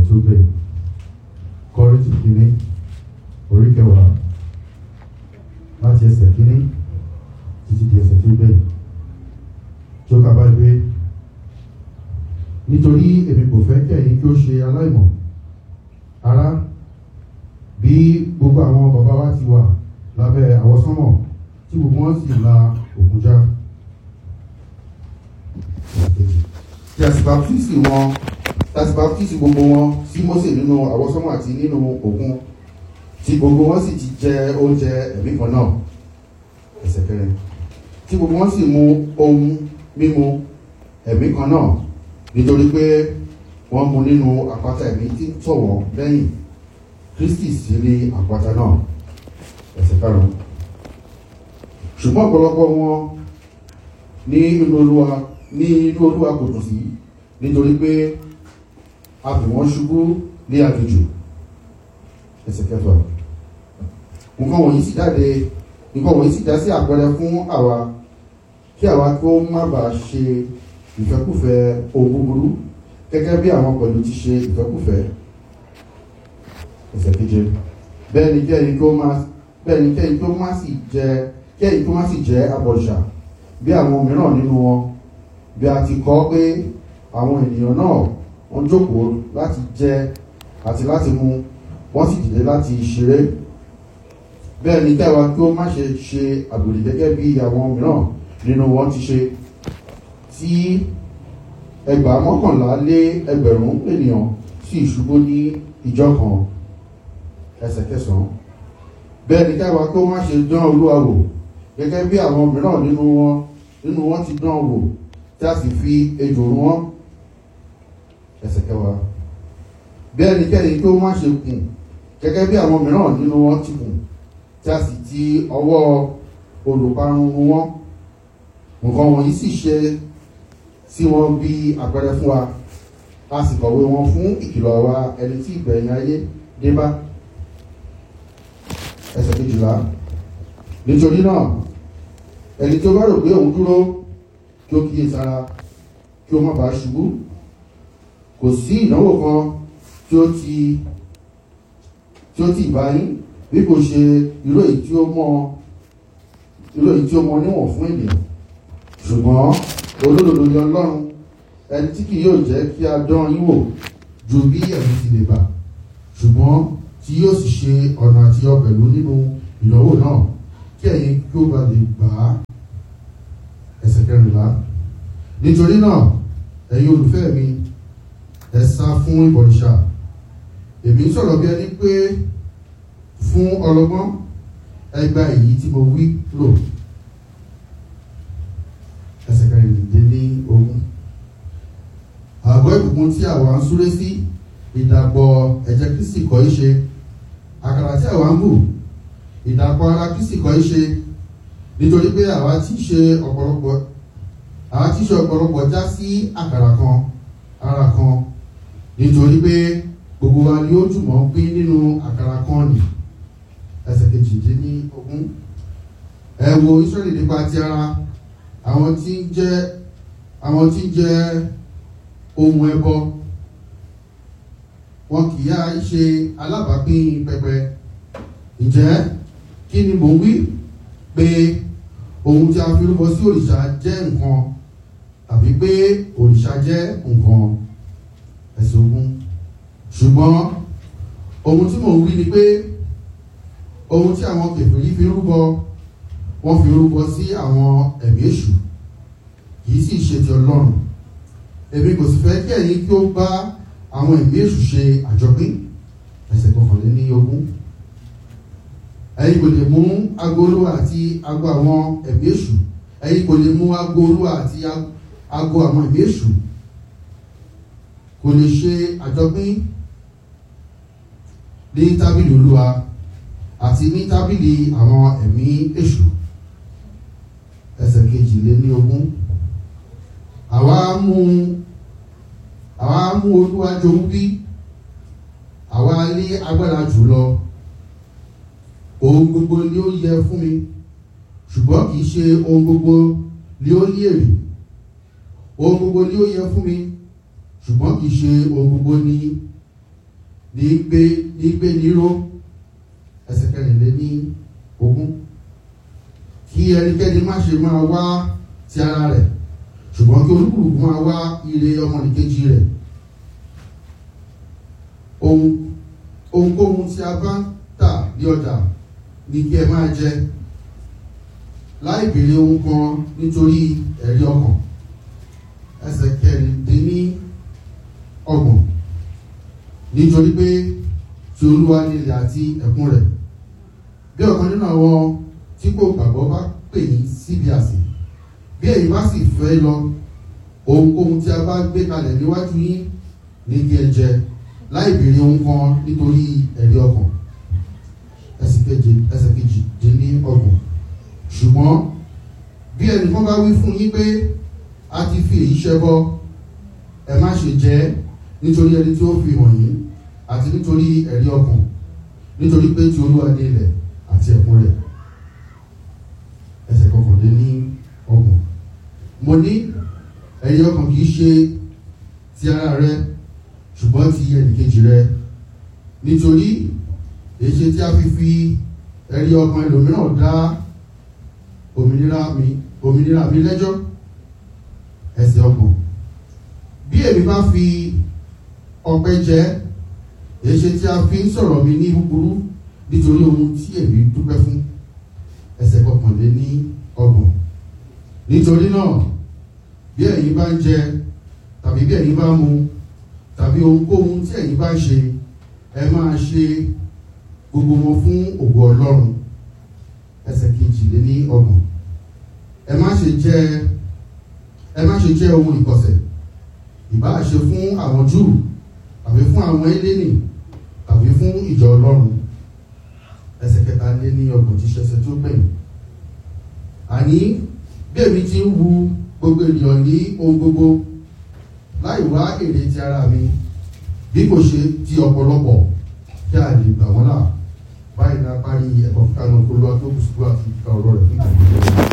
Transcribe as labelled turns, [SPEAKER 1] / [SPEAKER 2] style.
[SPEAKER 1] tó gbẹ̀yìn kọ́rìntì kínní orí kẹwàá láti ẹsẹ̀ kínní títí di ẹsẹ̀ tó gbẹ̀yìn tó kaba gbé nítorí èmi kò fẹ́ kí ẹ̀yin kí ó ṣe aláìmọ̀ ará bí gbogbo àwọn bàbá wa ti wà lábẹ́ àwọsánmọ̀ tí gbogbo wọn sì la òkun já tí a sì baptisi wọn tí a sì baptisi gbogbo wọn sí Mósè nínú àwọsánmọ̀ àti nínú òkun tí gbogbo wọn sì ti jẹ oúnjẹ ẹ̀mí kan náà ẹsẹ̀ kẹrin tí gbogbo wọn sì mu ohun mímu ẹ̀mí kan náà nítorí pé wọ́n mu nínú àpáta ẹ̀mí tí ń tọ̀ wọ́n lẹ́yìn Kristi sì rí àpáta náà ẹsẹ̀ karùn-ún ṣùgbọ́n ọ̀pọ̀lọpọ̀ wọn ní inú olúwa ní inú olúwa kò dùn sí nítorí pé a fi wọ́n ṣubú ní àjòjò ẹsẹ̀ kẹfà nǹkan wọ̀nyí sì jáde nǹkan wọ̀nyí sì já sí àpẹẹrẹ fún àwa kí àwa tó má bàa ṣe ìfẹ́kùfẹ́ ohun búburú gẹ́gẹ́ bí àwọn pẹ̀lú ti ṣe ìfẹ́kùfẹ́ ẹsẹ̀ keje bẹ́ẹ̀ ni kẹ́yìn tó má bẹ́ẹ̀ ni kẹ́yìn tó má sì jẹ kẹ́yìn tó má sì jẹ́ abọ̀ṣà bí àwọn mìíràn nínú wọn bí a ti kọ́ pé àwọn ènìyàn náà wọ́n jókòó láti jẹ àti láti mu wọ́n sì dìde láti ṣeré bẹ́ẹ̀ ni kẹwàá kí ó má ṣe ṣe àgbèrè gẹ́gẹ́ bí àwọn mìíràn nínú wọn ti ṣe tí ẹgbàá mọ́kànlá lé ẹgbẹ̀rún ènìyàn sì ṣubú ní ìjọ kan ẹsẹ̀ kẹsàn-án bẹ́ẹ̀ ni kẹwàá kí ó má ṣe dán olúwa wò gẹ́gẹ́ bí àwọn mìíràn nínú wọn nínú wọn ti dán wò tí a sì fi ejò rún wọn ẹsẹ̀ kẹwàá bí ẹnikẹ́ni tó má ṣe kùn gẹ́gẹ́ bí àwọn mìíràn nínú wọn ti kùn tí a sì ti ọwọ́ olùparun rún wọn nǹkan wọ̀nyí sì ṣe sí wọn bí àpẹẹrẹ fún wa a sì kọ̀wé wọn fún ìkìlọ̀ wa ẹni tí ìgbẹ̀yìn ayé dé bá ẹsẹ̀ kejìlá nítorí náà ẹni tó bá rò pé òun dúró kí ó kíyè sára kí ó má bàa ṣubú kò sí ìdánwò kan tí ó ti tí ó ti bá yín bí kò ṣe irú èyí tí ó mọ irú èyí tí ó mọ níwọ̀n fún ènìyàn ṣùgbọ́n olódodo ni ọlọ́run ẹni tí kì yóò jẹ́ kí a dán yín wò ju bí ẹ̀mí ti lè bà ṣùgbọ́n tí yóò sì ṣe ọ̀nà àtiyọ pẹ̀lú nínú ìdánwò náà kí ẹ̀yin kí ó bá lè gbà á ẹsẹ̀ kẹrìnlá nítorí náà ẹ̀yin olùfẹ́ mi ẹ sá fún ìbọ̀rìṣà èmi ń sọ̀rọ̀ bí ẹni pé fún ọlọ́gbọ́n ẹ gba èyí tí mo wí lò ẹsẹ̀ kẹrìndínlẹ́ ní ogún àgọ́ ìbùkún tí àwa ń súré sí ìdàpọ̀ ẹ̀jẹ̀ Kristi kọ́ í ṣe àkàrà tí àwa ń bù ìdàpọ̀ ara Kristi kọ́ í ṣe nítorí pé àwa tí ṣe ọ̀pọ̀lọpọ̀ àwa tí ṣe ọ̀pọ̀lọpọ̀ já sí àkàrà kan ara kan nítorí pé gbogbo wa ni ó jùmọ̀ pín nínú àkàrà kan nì ẹsẹ̀ kejìdínlógún ẹ wo Ísírẹ́lì nípa ti ara àwọn tí ń jẹ́ àwọn tí ń jẹ́ ohun ẹbọ wọn kì í yá ṣe alábàápín pẹpẹ ǹjẹ́ kí ni mò ń wí pé ohun tí a fi rúbọ sí òrìṣà jẹ́ nǹkan tàbí pé òrìṣà jẹ́ nǹkan ẹ̀sìn ogun ṣùgbọ́n ohun tí mò ń wí ni pé ohun tí àwọn kèfèrí fi rúbọ wọ́n fi rúbọ sí àwọn ẹ̀mí èṣù kìí sì ṣe ti ọlọ́run èmi kò sì fẹ́ kí ẹ̀yin kí ó bá àwọn ẹ̀mí èṣù ṣe àjọpín ẹsẹ̀ kọkànléní ogún ẹ̀yin kò lè mú agolo àti ago àwọn ẹ̀mí èṣù ẹ̀yin kò lè mú agolo àti ago àwọn ẹ̀mí èṣù kò lè ṣe àjọpín ní tábìlì olúwa àti ní tábìlì àwọn ẹ̀mí èṣù ẹsẹ̀ kejìléní ogún àwa mú àwa mú olúwa jowú bí àwa lé agbára jùlọ ohun gbogbo ni ó yẹ fún mi ṣùgbọ́n kì í ṣe ohun gbogbo ni ó ní èrè ohun gbogbo ni ó yẹ fún mi ṣùgbọ́n kì í ṣe ohun gbogbo ni ní gbé ní gbé níró ẹsẹ̀ kẹrìnlẹ́ ní ogún kí ẹnikẹ́ni má ṣe máa wá ti ara rẹ̀ ṣùgbọ́n kí olúkúlùkù máa wá ire ọmọnìkejì rẹ̀ ohun ohunkóhun tí a bá ń tà ní ọjà ní kí ẹ máa jẹ láì béèrè ohun kan nítorí ẹ̀rí ọkàn ẹsẹ̀ kẹrìndínní ọgbọ̀n nítorí pé tí olúwa ní ilẹ̀ àti ẹ̀kún rẹ̀ bí ọ̀kan nínú àwọn tí kò gbàgbọ́ bá pè yín síbi àsè bí ẹ̀yin bá sì fẹ́ lọ ohunkóhun tí a bá gbé kalẹ̀ níwájú yín ní kí ẹ jẹ láì béèrè ohun kan nítorí ẹ̀rí ọkàn ẹsẹ̀ keje ẹsẹ̀ kejì dín ní ọgbọ̀n ṣùgbọ́n bí ẹnìkan bá wí fún yín pé a ti fi èyí ṣẹbọ ẹ má ṣe jẹ nítorí ẹni tí ó fi hàn yín àti nítorí ẹ̀rí ọkàn nítorí pé tí olúwa ní ilẹ̀ àti ẹ̀kún rẹ̀ ẹsẹ̀ kọkànlé ní ọgbọ̀n mo ní ẹ̀rí ọkàn kì í ṣe ti ara rẹ ṣùgbọ́n ti ẹnìkejì rẹ nítorí èṣe tí a fi fi ẹ̀rí ọkàn ẹlòmíràn dá òmìnira mi òmìnira mi lẹ́jọ́ ẹsẹ̀ ọgbọ̀n bí èmi bá fi ọpẹ́ jẹ èṣe tí a fi ń sọ̀rọ̀ mi ní búburú nítorí ohun tí èmi dúpẹ́ fún ẹsẹ̀ kọkànlé ní ọgbọ̀n nítorí náà bí ẹ̀yin bá ń jẹ tàbí bí ẹ̀yin bá mu tàbí ohunkóhun tí ẹ̀yin bá ń ṣe ẹ máa ṣe gbogbo wọn fún ògo ọlọ́run ẹsẹ̀ kejìlé ní ọgbọ̀n ẹ má ṣe jẹ ẹ má ṣe jẹ ohun ìkọ̀sẹ̀ ìbáà ṣe fún àwọn júù tàbí fún àwọn eléni tàbí fún ìjọ ọlọ́run ẹsẹ̀ kẹta lé ní ọgbọ̀n tí ṣẹṣẹ tó gbẹ̀yìn àní bí èmi ti ń wu gbogbo ènìyàn ní ohun gbogbo láì wá èrè ti ara mi bí kò ṣe ti ọ̀pọ̀lọpọ̀ kí a lè gbà wọ́n là báyìí náà parí ẹ̀kọ́ kíkà náà kó lọ́wọ́ tó kù sí kúrò àti ìka ọ̀rọ̀ rẹ̀ fún ìgbà